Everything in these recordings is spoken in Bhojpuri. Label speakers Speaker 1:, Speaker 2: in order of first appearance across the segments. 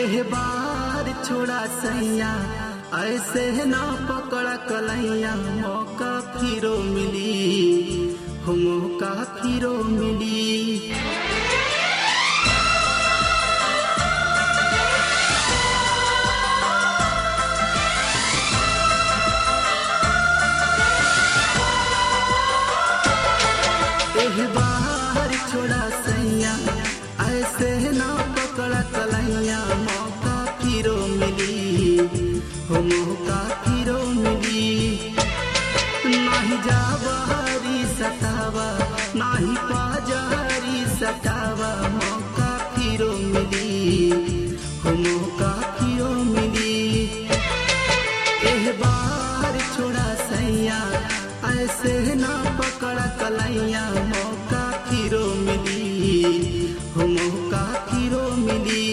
Speaker 1: एह बार छोड़ा सैया ऐसे ना पकड़ा कलैया मौका फिरो मिली हो मौका फिरो मिली एह बार छोड़ा सैया ऐसे ना पकड़ा कलैया मौका फिरो मिली हो मौका फिरो मिली नाही जावारी सतावा नाही पाजारी सतावा मौका फिरो मिली हो मौका फिरो मिली एह बार छोड़ा सैया ऐसे ना पकड़ा कलैया मौका फिरो मिली हो मौका फिरो मिली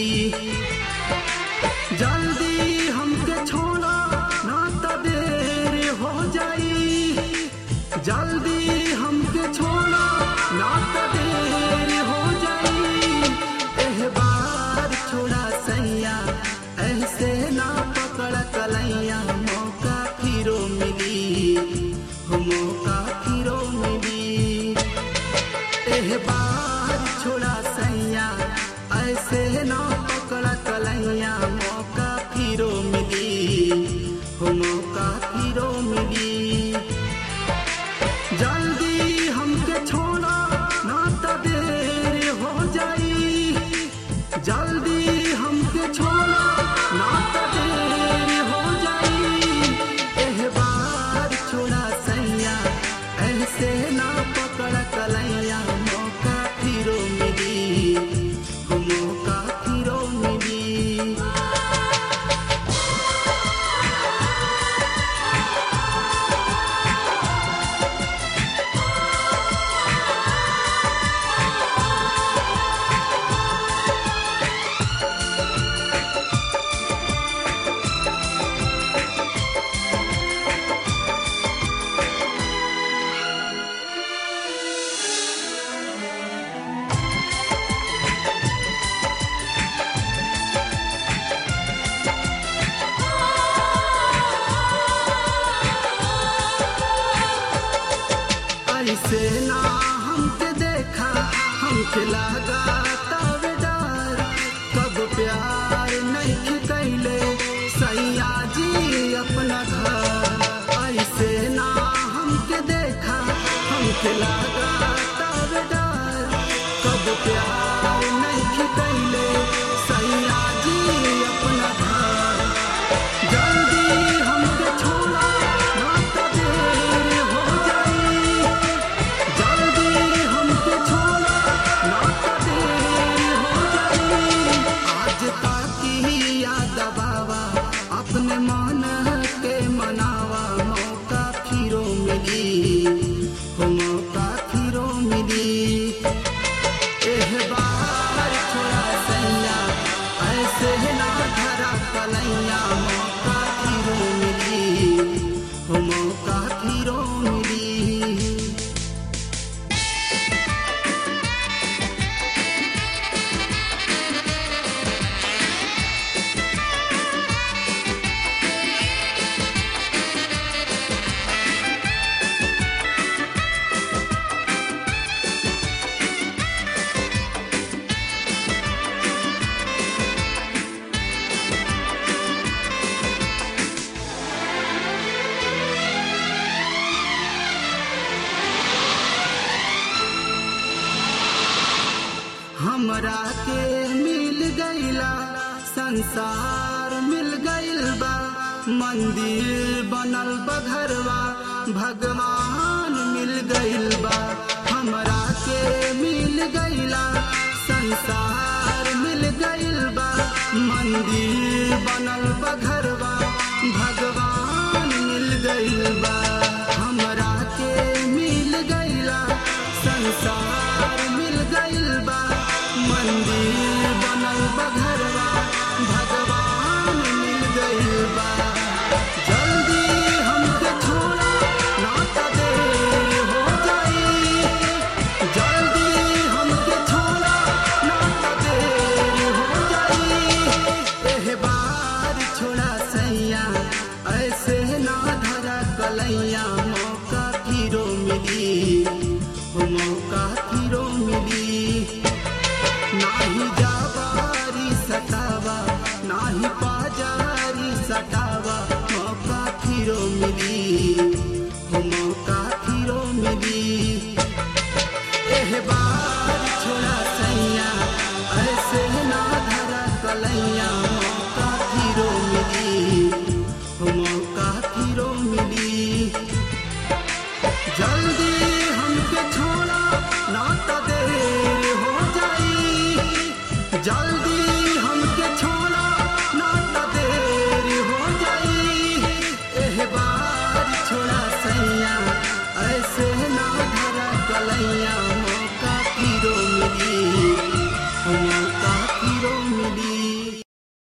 Speaker 1: जल्दी हमके छोड़ा ना तो देर हो जाई जल्दी हमके छोड़ा ना तो देर हो जाई एह बार छोड़ा सैया ऐसे ना पकड़ कलैया मौका फिरो मिली हो मौका फिरो मिली एह बार छोड़ा सैया ऐसे ना पकड़ कलैया मौका फिरो मिली हो मौका फिरो मिली जल्दी हमके छोड़ा ना तो देर हो जाई जल्दी हमके छोड़ा ना तो देर हो जाई एह बार छोड़ा सैया ऐसे ना पकड़ कलैया मौका फिरो मिली हो मौका फिरो मिली ऐसे ना हमके देखा हमके लगा तब डर कब प्यार नहीं कैले सैया जी अपना घर ऐसे ना हमके देखा हमके लगा तब डर कब प्यार नहीं कैले सैया जी अपना घर जल्दी हमके छोड़ा ना तो देर हो जाई जल्दी हमके छोड़ा ना तो देर हो जाई आज ताकी याद बाबा अपने मन के मनावा मौका फिरो मिली हो मौका फिरो मिली एह बार छोड़ा सैया ऐसे ना धरा कलैया मौका फिरो मिली हो मौका फिरो मिली हमरा के मिल गईला संसार मिल गईल बा मंदिर बनल बा घरवा भगवान मिल गईल बा हमरा के मिल गईला संसार मिल गईल बा मंदिर बनल बा घरवा